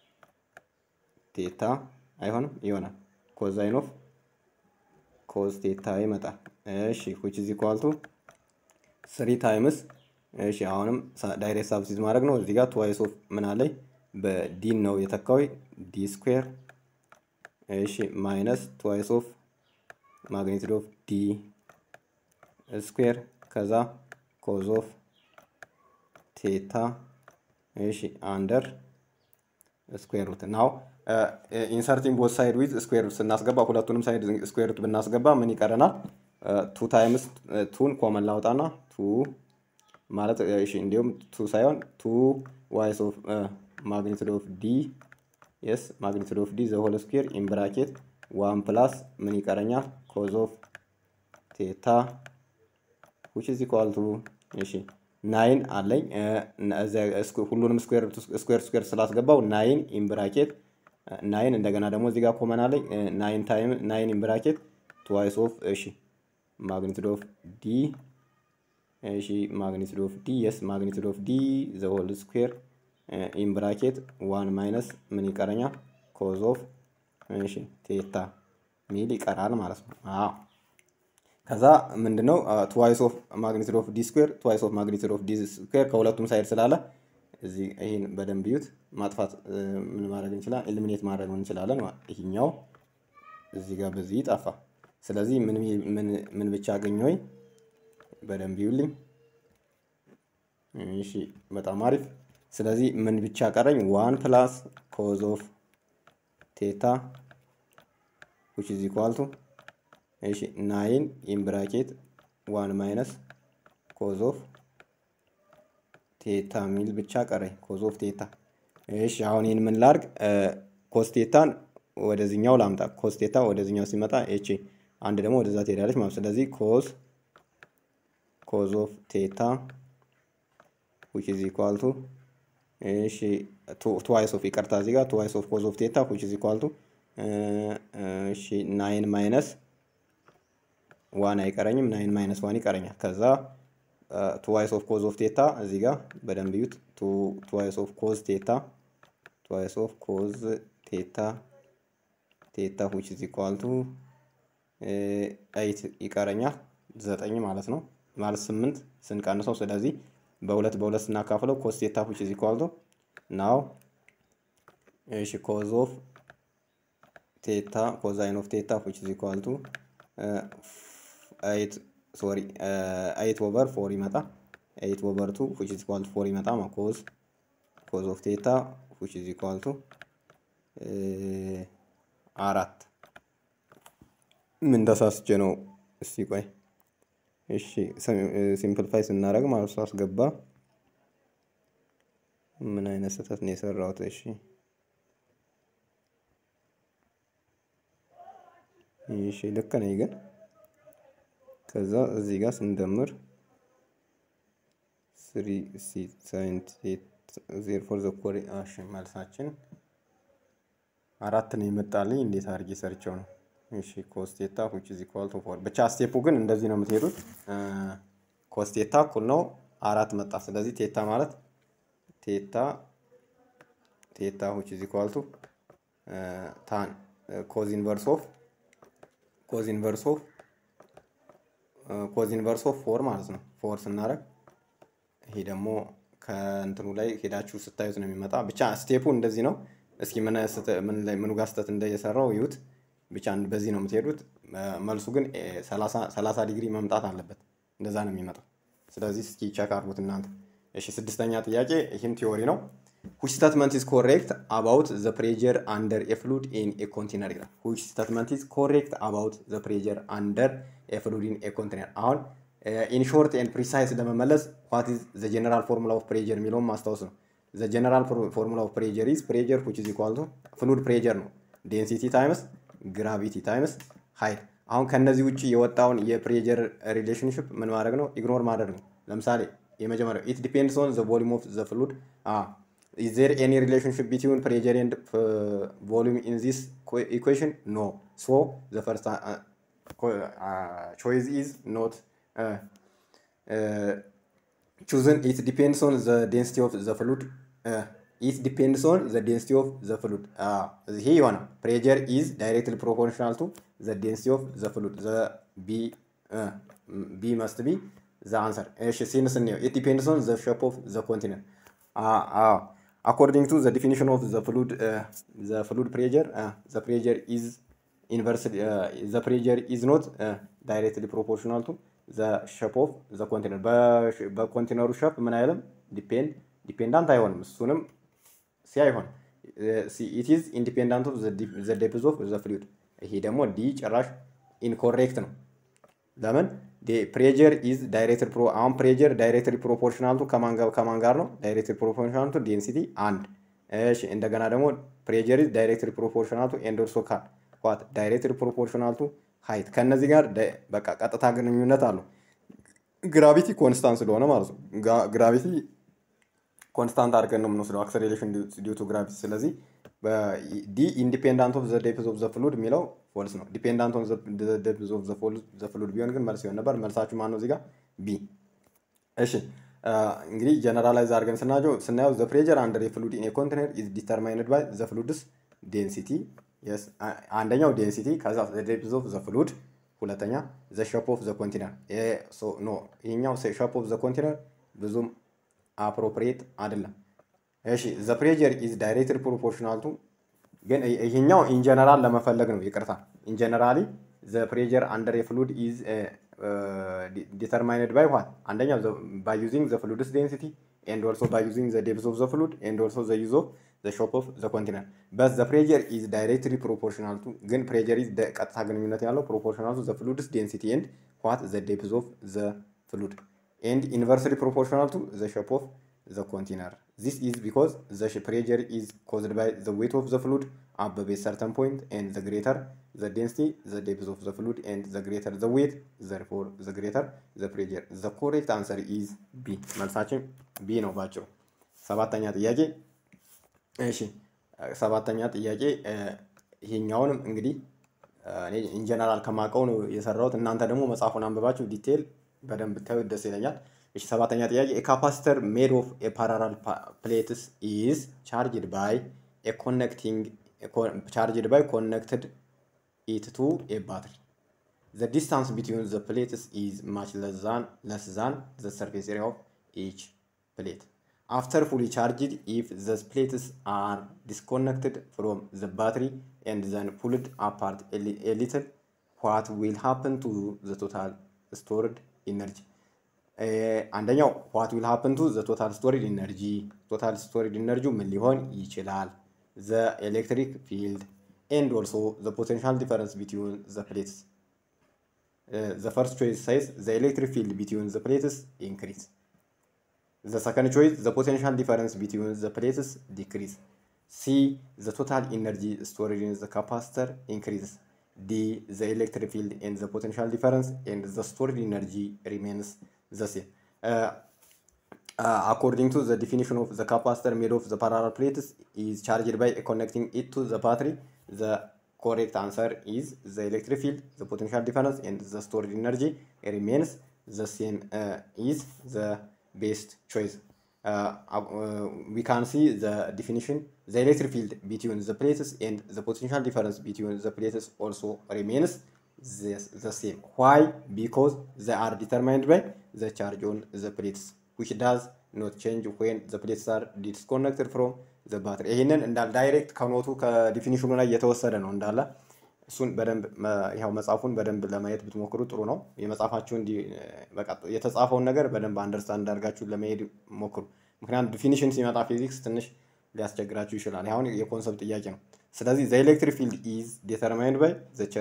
ቴታ አይሆንም ይሆናል። ኮዛይን ኦፍ ኮዝ ቴታ ይመጣል። እሺ ዊች ኢዝ ኢኳል ቱ ስሪ ታይምስ እሺ አሁንም ዳይሬክት ሳብስቲት ማድረግ ነው። እዚህ ጋር ትዋይስ ኦፍ ምን አለኝ በዲን ነው የተካዊ ዲ ስኩዌር እሺ ማይነስ ትዋይስ ኦፍ ማግኒቱድ ኦፍ ዲ ስኩዌር ከዛ ኮዝ ኦፍ ቴታ እሺ አንደር ስኩዌር ሩት ናው ኢንሰርቲንግ ቦት ሳይድ ዊዝ ስኩዌር ሩት ስናስገባ ሁለቱንም ሳይድ ስኩዌር ሩት ብናስገባ ምን ይቀረናል? ቱ ታይምስ ቱን ኮመን ላውጣና ቱ ማለት እሺ እንዲሁም ቱ ሳይሆን ቱ ዋይስ ኦፍ ማግኒቱድ ኦፍ ዲ የስ ማግኒቱድ ኦፍ ዲ ዘ ሆል ስኩዌር ኢን ብራኬት ዋን ፕላስ ምን ይቀረኛል? ኮዝ ኦፍ ቴታ ዊች ኢዝ ኢኳል ቱ እሺ ናይን አለኝ ሁሉንም ስኩዌር ስኩዌር ስላስገባው ናይን ኢን ብራኬት ናይን እንደገና ደግሞ እዚህ ጋር ኮመን አለኝ ናይን ታይም ናይን ኢን ብራኬት ትዋይስ ኦፍ እሺ ማግኒቱድ ኦፍ ዲ እሺ ማግኒቱድ ኦፍ ዲ የስ ማግኒቱድ ኦፍ ዲ ዘ ሆል ስኩዌር ኢን ብራኬት ዋን ማይነስ ምን ይቀረኛል? ኮዝ ኦፍ እሺ ቴታ ሚል ይቀራል ማለት ነው። አዎ ከዛ ምንድነው ትዋይስ ኦፍ ማግኒቱድ ኦፍ ዲ ስኩዌር ትዋይስ ኦፍ ማግኒቱድ ኦፍ ዲ ስኩዌር ከሁለቱም ሳይድ ስላለ እዚህ ይህን በደንብ እዩት። ማጥፋት ምን ማድረግ እንችላለን? ኤሊሚኔት ማድረግ እንችላለን። ይሄኛው እዚህ ጋር በዚህ ጠፋ። ስለዚህ ምን ብቻ አገኘሁኝ? በደንብ ይዩልኝ። እሺ በጣም አሪፍ። ስለዚህ ምን ብቻ ቀረኝ? ዋን ፕላስ ኮዝ ኦፍ ቴታ ዊች ኢዝ ኢኳል ቱ እሺ ናይን ኢን ብራኬት ዋን ማይነስ ኮዝ ኦፍ ቴታ ሚል ብቻ ቀረኝ። ኮዝ ኦፍ ቴታ። እሺ አሁን ይህን ምን ላርግ? ኮስ ቴታን ወደዚኛው ላምጣ። ኮስ ቴታ ወደዚኛው ሲመጣ እቺ አንድ ደግሞ ወደዛ ትሄዳለች ማለት ስለዚህ ኮዝ ኮዝ ኦፍ ቴታ ዊች ኢዝ ኢኳል ቱ እሺ ትዋይስ ኦፍ ይቅርታ፣ እዚህ ጋር ትዋይስ ኦፍ ኮዝ ኦፍ ቴታ ዊች ኢዝ ኢኳል ቱ እሺ ናይን ማይነስ ዋን አይቀረኝም። ናይን ማይነስ ዋን ይቀረኛል። ከዛ ትዋይስ ኦፍ ኮዝ ኦፍ ቴታ እዚህ ጋር በደንብ ዩት። ትዋይስ ኦፍ ኮዝ ቴታ ትዋይስ ኦፍ ኮዝ ቴታ ቴታ ዊች ኢዝ ኢኳል ቱ ኤይት ይቀረኛል ዘጠኝ ማለት ነው ማለት ስምንት ስንቀንሰው ስለዚህ በሁለት በሁለት ስናካፍለው ኮስ ቴታ ዊች ኢዝ ኢኳል ቱ ናው እሺ ኮዝ ኦፍ ቴታ ኮዛይን ኦፍ ቴታ ዊች ኢዝ ኢኳል ቱ ኤይት ሶሪ ኤይት ኦቨር ፎር ይመጣ ኤይት ኦቨር ቱ ዊች ኢዝ ኢኳል ቱ ፎር ይመጣ ኮዝ ኮዝ ኦፍ ቴታ ዊች ኢዝ ኢኳል ቱ አራት ምን ተሳስቼ ነው? እስቲ ቆይ እሺ ሲምፕልፋይ ስናደርግ ማለት ነው አስገባ ምን አይነት ስህተት ነው የሰራሁት? እሺ እሺ ልክ ነኝ ግን ከዛ እዚህ ጋር ስንደምር ስሪ ሲ ሳይንት ዜር ፎር ዘ ኮሪ እሺ መልሳችን አራት ነው የመጣልኝ። እንዴት አድርጌ ሰርቸው ነው? እሺ ኮስቴታ ዊች ኢዝ ኢኳል ቱ ፎር ብቻ ስቴፑ ግን እንደዚህ ነው የምትሄዱት። ኮስቴታ እኩል ነው አራት መጣ። ስለዚህ ቴታ ማለት ቴታ ቴታ ዊች ኢዝ ኢኳል ቱ ታን ኮዝ ኢንቨርስ ኦፍ ኮዝ ኢንቨርስ ኦፍ ኮዝ ኢንቨርስ ኦፍ ፎር ማለት ነው። ፎር ስናደርግ ይሄ ደግሞ ከእንትኑ ላይ ሄዳችሁ ስታዩት ነው የሚመጣ። ብቻ ስቴፑ እንደዚህ ነው። እስኪ ምኑ ጋር ስህተት እንደየሰራው ይዩት። ብቻ በዚህ ነው የምትሄዱት። መልሱ ግን ሰላሳ ዲግሪ መምጣት አለበት። እንደዛ ነው የሚመጣው። ስለዚህ እስኪ ቸክ አድርጉት እናንተ። እሺ ስድስተኛ ጥያቄ ይህም ቲዮሪ ነው። which statement is correct about the pressure under a fluid in a container ይላል። which statement is correct about the pressure under a fluid in a container አሁን ኢን ሾርት ኤንድ ፕሪሳይስ ለመመለስ ዋት ኢዝ ዘ ጀነራል ፎርሙላ ኦፍ ፕሬጀር የሚለውን ማስታወስ ነው። ዘ ጀነራል ፎርሙላ ኦፍ ፕሬጀር ኢዝ ፕሬጀር ዊች ኢዝ ኢኳል ቱ ፍሉድ ፕሬጀር ነው። ዴንሲቲ ታይምስ ግራቪቲ ታይምስ ሃይት። አሁን ከነዚህ ውጭ የወጣውን የፕሬጀር ሪሌሽንሽፕ ምን ማድረግ ነው? ኢግኖር ማድረግ ነው። ለምሳሌ የመጀመሪያው ኢት ዲፔንድስ ኦን ዘ ቮሊዩም ኦፍ ዘ ፍሉድ ኢዝ ዜር ኤኒ ሪሌሽንሽፕ ቢትዊን ፕሬጀር ኤንድ ቮሊዩም ኢን ዚስ ኢኩዌሽን ኖ ሶ ዘ ፈርስት ቾይዝ ኢዝ ኖት chosen it depends on the density of the fluid uh, it depends on the density of the fluid ይሄ የሆነ pressure is directly proportional to the density of the fluid the b uh, b must be the answer እሺ ሲንስ እንየው it depends on the shape of the continent uh, uh, according to the definition of the fluid uh, the fluid pressure uh, the pressure is inversely uh, the pressure is not uh, directly proportional to ዘ ሸፕ ኦፍ ዘ ኮንቴነር በኮንቴነሩ ሸፕ ምን አይልም ዲፔንድ ዲፔንዳንት አይሆንም። እሱንም ሲ አይሆን ኢት ኢዝ ኢንዲፔንዳንት ኦፍ ዘ ዴፕዝ ኦፍ ዘ ፍሉድ። ይሄ ደግሞ ዲ ጭራሽ ኢንኮሬክት ነው። ለምን ፕሬጀር ኢዝ ዳይሬክትድ ፕሮ አሁን ፕሬጀር ዳይሬክትድ ፕሮፖርሽናል ቱ ከማን ጋር ነው? ዳይሬክትድ ፕሮፖርሽናል ቱ ዴንሲቲ አንድ። እሺ እንደገና ደግሞ ፕሬጀር ኢዝ ዳይሬክትድ ፕሮፖርሽናል ቱ ኤንድ ኦልሶ ካል ዋት ዳይሬክትድ ፕሮፖርሽናል ቱ ሀይት ከነዚህ ጋር በቃ ቀጥታ ግንኙነት አለው። ግራቪቲ ኮንስታንት ስለሆነ ማለት ነው። ግራቪቲ ኮንስታንት አድርገን ነው የምንወስደው አክሰሌሬሽን ዲው ቱ ግራቪቲ። ስለዚህ ዲ ኢንዲፔንዳንት ኦፍ ዘ ዴፕዝ ኦፍ ዘ ፍሉድ የሚለው ፎልስ ነው። ዲፔንዳንት ኦፍ ዘ ዴፕዝ ኦፍ ዘ ፍሉድ ቢሆን ግን መልስ ይሆን ነበር። መልሳችሁ ማን ነው እዚህ ጋር ቢ። እሺ እንግዲህ ጀነራላይዝ አድርገን ስናየው ስናየው ዘ ፕሬጀር አንደር የፍሉድ ኢን ኮንቴነር ኢዝ ዲተርማይንድ ባይ ዘ ፍሉድስ ዴንሲቲ የስ አንደኛው ዴንሲቲ ከዛ ዴፕዝ ኦፍ ዘ ፍሉድ ሁለተኛ ዘ ሸፕ ኦፍ ዘ ኮንቲነር ኖ ይሄኛው ሸፕ ኦፍ ዘ ኮንቲነር ብዙም አፕሮፕሪየት አይደለም። እሺ ዘ ፕሬጀር ኢዝ ዳይሬክትድ ፕሮፖርሽናል ቱ ግን ይሄኛው ኢንጀነራል ለመፈለግ ነው። ይቅርታ ኢንጀነራሊ ዘ ፕሬጀር አንደር የፍሉድ ኢዝ ዲተርማይንድ ባይ ዋት አንደኛው ባይ ዩዚንግ ዘ ፍሉድስ ዴንሲቲ ኤንድ ኦልሶ ባይ ዩዚንግ ዘ ዴፕዝ ኦፍ ዘ ፍሉድ ኤንድ ኦልሶ ዘ ዩዝ ኦፍ the shape of the continent but the pressure is directly proportional to ግን pressure is ቀጥታ ግንኙነት ያለው proportional to the fluid's density and what the depth of the fluid and inversely proportional to the shape of the container this is because the pressure is caused by the weight of the fluid above a certain point and the greater the density the depth of the fluid and the greater the weight therefore the greater the pressure the correct answer is b መልሳችን b ነው ባጭሩ ሰባተኛ ጥያቄ እሺ ሰባተኛ ጥያቄ ይሄኛውንም እንግዲህ እኔ ኢንጀነራል ከማውቀው ነው የሰራሁት። እናንተ ደግሞ መጽሐፉን አንብባችሁ ዲቴል በደንብ ብታዩት ደስ ይለኛል። እሺ ሰባተኛ ጥያቄ የካፓሲተር ሜድ ኦፍ የፓራራል ፕሌትስ ኢዝ ቻርጅድ ባይ ኮኔክቲንግ ቻርጅድ ባይ ኮኔክትድ it to a battery. The distance between the plates is much less than, less than the surface area of each plate. After fully charged, if the plates are disconnected from the battery and then pulled apart a, li- a little, what will happen to the total stored energy? Eh, አንደኛው what will happen to the total stored energy total stored energy ምን ሊሆን ይችላል the electric field and also the potential difference between the plates Eh, the first choice says the electric field between the plates increase the second choice the potential difference between the plates decrease c the total energy stored in the capacitor increases d the electric field and the potential difference and the stored energy remains the same Uh, uh, according to the definition of the capacitor made of the parallel plates is charged by connecting it to the battery the correct answer is the electric field the potential difference and the stored energy remains the same uh, is the best choice uh, uh, we can see the definition the electric field between the plates and the potential difference between the plates also remains the, the same why because they are determined by the charge on the plates which does not change when the plates are disconnected from the battery ይህንን እንዳል ዳይሬክት ከኖቱ ከዲፊኒሽኑ ላይ የተወሰደ ነው እንዳለ እሱን በደንብ መ- ያው መጽሐፉን በደንብ ለማየት ብትሞክሩ ጥሩ ነው። የመጽሐፋችሁን ዲ- በቃ የተጻፈውን ነገር በደንብ አንደርስታንድ አድርጋችሁ ለመሄድ ሞክሩ። ምክንያቱም ዲፊኒሽን ሲመጣ ፊዚክስ ትንሽ ሊያስቸግራችሁ ይችላል። ይህ አሁን የኮንሰፕት ጥያቄ ነው። ስለዚህ ዘ ኤሌክትሪክ ፊልድ ኢዝ ዲተርማይንድ ባይ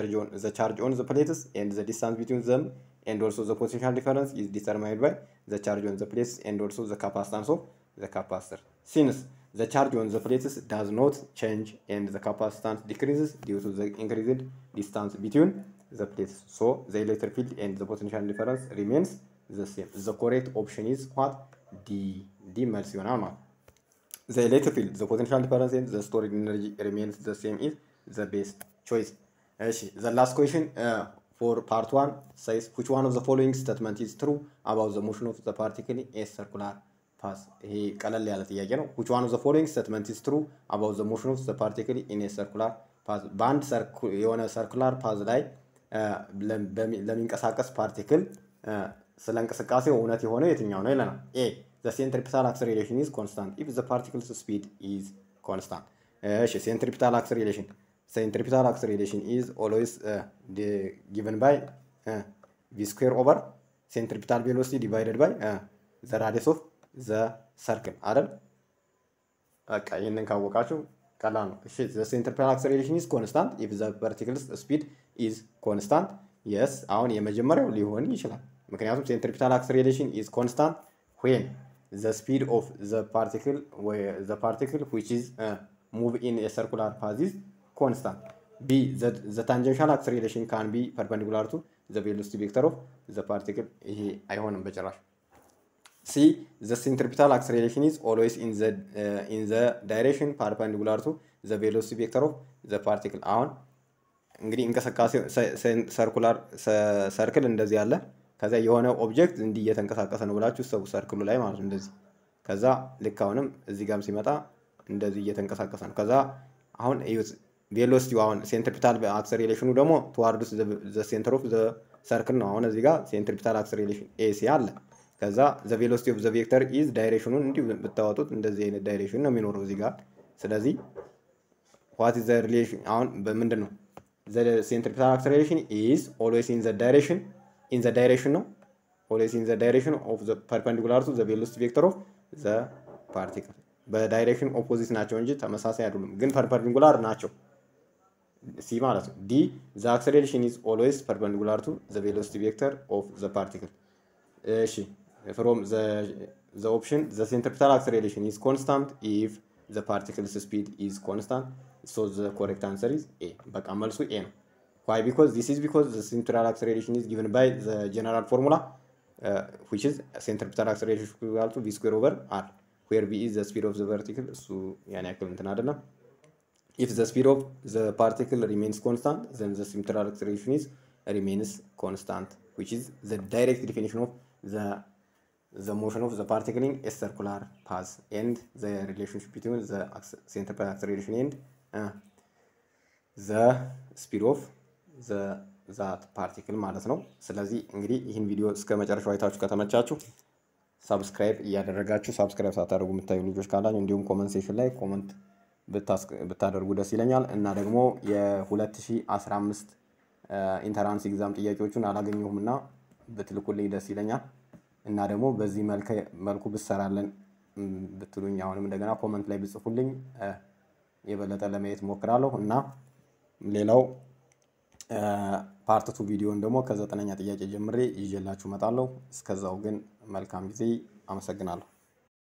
ዘ ቻርጅ ኦን ዘ ፕሌትስ ኤንድ ዘ ዲስታንስ ቢትዊን ዘም ኤንድ ኦልሶ ዘ ፖቴንሻል ዲፈረንስ ኢዝ ዲተርማይንድ ባይ ዘ ቻርጅ ኦን ዘ ፕሌትስ ኤንድ ኦልሶ ዘ ካፓሲታንስ ኦፍ ዘ ካፓሲተር ሲንስ ዘ ቻርጅ ኦን ዘ ፕሌትስ ዳዝ ኖት ቼንጅ ኤንድ ዘ ካፓሲታንስ ዲክሪዝስ ዲው ቱ ዘ ኢንክሪዝድ ዲስታንስ ቢትዊን ዘ ፕሌትስ ሶ ዘ ኤሌክትሪክ ፊልድ ኤንድ ዘ ፖቴንሻል ዲፈረንስ ሪሜንስ ዘ ሴም ዘ ኮሬክት ኦፕሽን ኢዝ ዋት ዲ ዲ መልስ ይሆናል ማለት ነው። The electric field, the potential difference and the stored energy remains the same is the best choice. እሺ the last question uh, for part one says which one of the following statement is true about the motion of the particle in a circular path ይሄ ቀለል ያለ ጥያቄ ነው which one of the following statement is true about the motion of the particle in a circular path በአንድ ሰርኩ- የሆነ ሰርኩላር ፓዝ ላይ uh, ለም- በሚ- ለሚንቀሳቀስ ፓርቲክል ስለ እንቅስቃሴው እውነት የሆነው የትኛው ነው ይለናል ኤ the centripetal acceleration is constant if the particle's speed is constant እሺ centripetal acceleration centripetal acceleration is always uh, the- given by uh, v square over centripetal velocity divided by uh, the radius of the circle አይደል በቃ ይህንን ካወቃችሁ ቀላል ነው። እሺ the centripetal acceleration is constant if the particle's speed is constant yes አሁን የመጀመሪያው ሊሆን ይችላል። ምክንያቱም centripetal acceleration is constant when the speed of the particle where the particle which is uh, move in a circular path is constant. B the, the tangential acceleration can be perpendicular to the velocity vector of the particle ይሄ አይሆንም በጭራሽ። C. The centripetal acceleration is always in the uh, in the direction perpendicular to the velocity vector of the particle. አሁን እንግዲህ እንቅስቃሴ ሰርኩላር ሰርክል እንደዚህ አለ። ከዛ የሆነ ኦብጀክት እንዲህ እየተንቀሳቀሰ ነው ብላችሁ ሰው ሰርክሉ ላይ ማለት ነው እንደዚህ። ከዛ ልክ አሁንም እዚህ ጋርም ሲመጣ እንደዚህ እየተንቀሳቀሰ ነው። ከዛ አሁን እዩት ቬሎሲቲው አሁን ሴንትሪፒታል አክሰሌሬሽኑ ደግሞ ትዋርዱስ ዘ ሴንተር ኦፍ ዘ ሰርክል ነው። አሁን እዚህ ጋር ሴንትሪፒታል አክሰሌሬሽን ኤሲ አለ። ከዛ ዘ ቬሎሲቲ ኦፍ ዘ ቬክተር ኢዝ ዳይሬክሽኑን እንዲሁ ብታወጡት እንደዚህ አይነት ዳይሬክሽን ነው የሚኖረው እዚህ ጋር። ስለዚህ ዋት ኢዝ ዘ ሪሌሽን አሁን በምንድን ነው ዘ ሴንትሪፒታል አክሰሌሬሽን ኢዝ ኦልዌይስ ኢን ዘ ዳይሬክሽን ኢን ዘ ዳይሬክሽን ነው ኦልዌይስ ኢን ዘ ዳይሬክሽን ኦፍ ዘ ፐርፐንዲኩላር ቱ ዘ ቬሎሲቲ ቬክተር ኦፍ ዘ ፓርቲክል በዳይሬክሽን ኦፖዚት ናቸው እንጂ ተመሳሳይ አይደሉም፣ ግን ፐርፐንዲኩላር ናቸው። ሲ ማለት ነው። ዲ ዘ አክሰሌሬሽን ኢዝ ኦልዌይስ ፐርፐንዲኩላር ቱ ዘ ቬሎሲቲ ቬክተር ኦፍ ዘ ፓርቲክል። እሺ ፍሮም ዘ ኦፕሽን ዘ ሴንትሪፒታል አክሰሌሬሽን ኢዝ ኮንስታንት ኢፍ ዘ ፓርቲክልስ ስፒድ ኢዝ ኮንስታንት ሶ ዘ ኮሬክት አንሰር ኢዝ ኤ። በቃ መልሱ ኤ ነው። ዋይ ቢኮዝ ዚስ ኢዝ ቢኮዝ ዘ ሴንትራል አክሰሌሬሽን ኢዝ ጊቨን ባይ ዘ ጀነራል ፎርሙላ ዊች ኢዝ ሴንትሪፒታል አክሰሌሬሽን ኢኳል ቱ ቪ ስኩዌር ኦቨር አር ዌር ቪ ኢዝ ዘ ስፒድ ኦፍ ዘ ፓርቲክል እሱ ያን ያክል እንትን አይደለም። if the speed of the particle remains constant then the central acceleration is remains constant which is the direct definition of the the motion of the particle in a circular path and the relationship between the acc- central acceleration and uh, the speed of ዛት ፓርቲክል ማለት ነው። ስለዚህ እንግዲህ ይህን ቪዲዮ እስከ መጨረሻው አይታችሁ ከተመቻችሁ ሳብስክራይብ እያደረጋችሁ ሳብስክራይብ ሳታደርጉ የምታዩ ልጆች ካላችሁ እንዲሁም ኮመንት ሴሽን ላይ ኮመንት ብታደርጉ ደስ ይለኛል እና ደግሞ የ2015 ኢንተራንስ ኤግዛም ጥያቄዎቹን አላገኘሁም እና ብትልኩልኝ ደስ ይለኛል እና ደግሞ በዚህ መልኩ ብሰራለን ብትሉኝ አሁንም እንደገና ኮመንት ላይ ብጽፉልኝ የበለጠ ለማየት ሞክራለሁ እና ሌላው ፓርት ቱ ቪዲዮን ደግሞ ከዘጠነኛ ጥያቄ ጀምሬ ይዤላችሁ እመጣለሁ። እስከዛው ግን መልካም ጊዜ። አመሰግናለሁ።